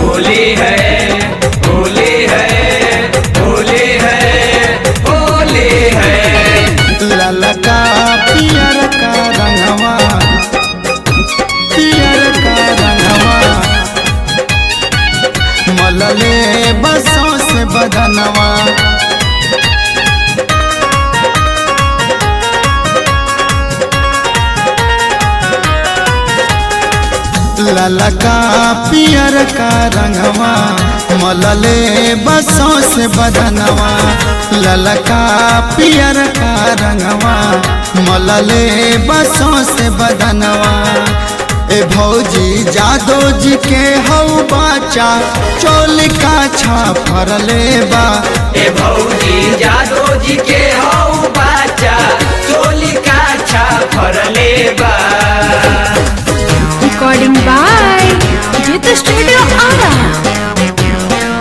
होली है होली है होली है होली है ललका पियर का रंगवा पियर का रंगवा मलले बसों से बदनवा ललका पियर का रंगवा मलले बसों से बदनवा ललका पियर का रंगवा मलले बसों से बदनवा ए भौजी जादो जी के हऊ बाचा चोल का छा फरले बा ए भौजी जादो जी के हौ बाचा चोली का छा फरले बा Recording by Jita Studio Ara.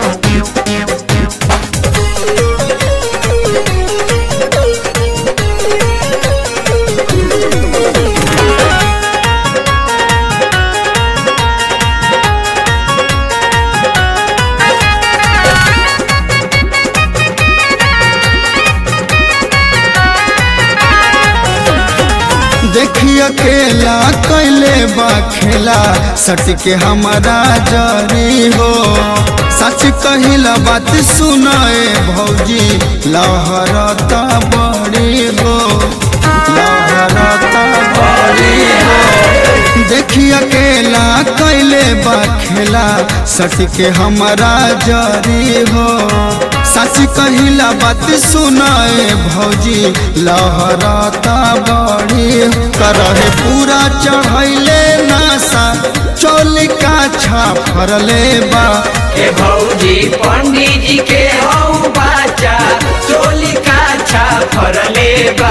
देखी अकेला कैले बा खेला सट के हमारा जरी हो सच कहिला बात सुनाए भौजी लहरता बड़ी हो लहरता बड़ी हो देखी अकेला कैले बा खेला सट के हमारा जरी हो सच कहिला बात सुनाए भौजी लहरता बड़ी करहे पूरा चढ़ैले नासा चोल का छा फरले बा ए भौजी पंडित जी के हौ बाचा चोली का छा फरले बा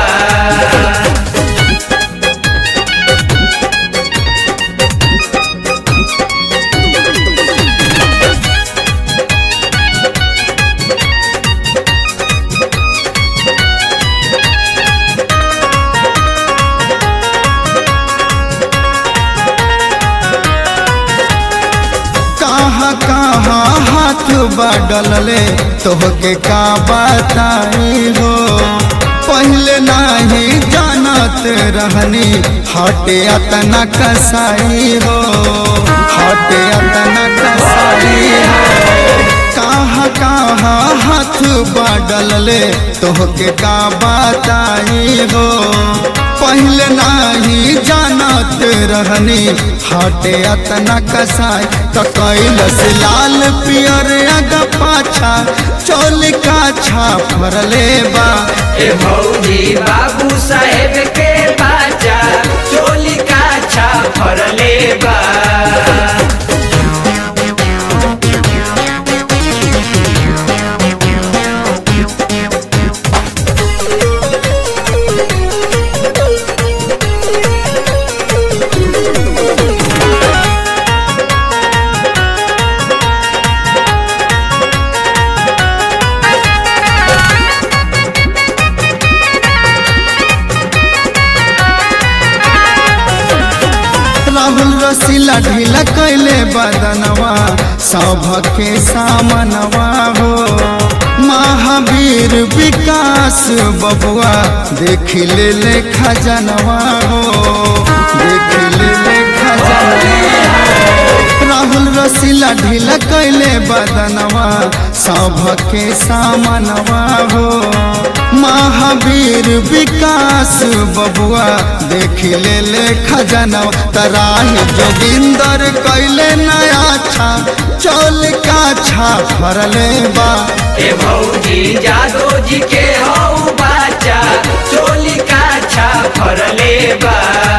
कहाँ कहाँ हाथ बढ़ले तोहके का बताई हो पहले नहीं जानत रहनी हटे अतना कसाई हो हटे अतना कसाई हो कहाँ कहाँ हाथ बढ़ले तोहके का बताई हो पहले नहीं जानत रहनी हटे अतना कसाई तो कैलस लाल पियर अगा पाछा चोल का छा फरले बा ए भौजी बाबू साहेब के बाचा चोली का छा फरले बा राहुल रसीला ढीला कैले बदनवा सौभके सामनवा हो महावीर विकास बबुआ देख ले ले खजनवा हो देख ले ले खजनवा राहुल रसीला ढीला कैले बदनवा सौभके सामनवा हो महावीर विकास बबुआ देख ले ले खजनवा तराही जोगिंदर कैले नया छा चोल का छा फरले बा ए भौजी जादो जी के हौ बाचा चोली का छा फरले बा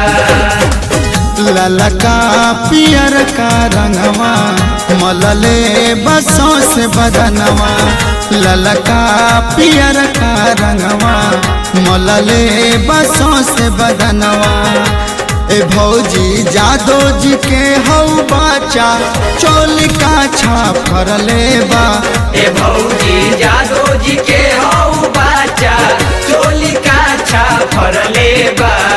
ललका पियर का रंगवा मलले बसों से बदनवा ललका पियर का रंगवा मलले बसों से बदनवा ए भौजी जादो जी के हौ बाचा चोल का छा फरले बा ए भौजी जादो जी के हौ बाचा चोली का छा फरले बा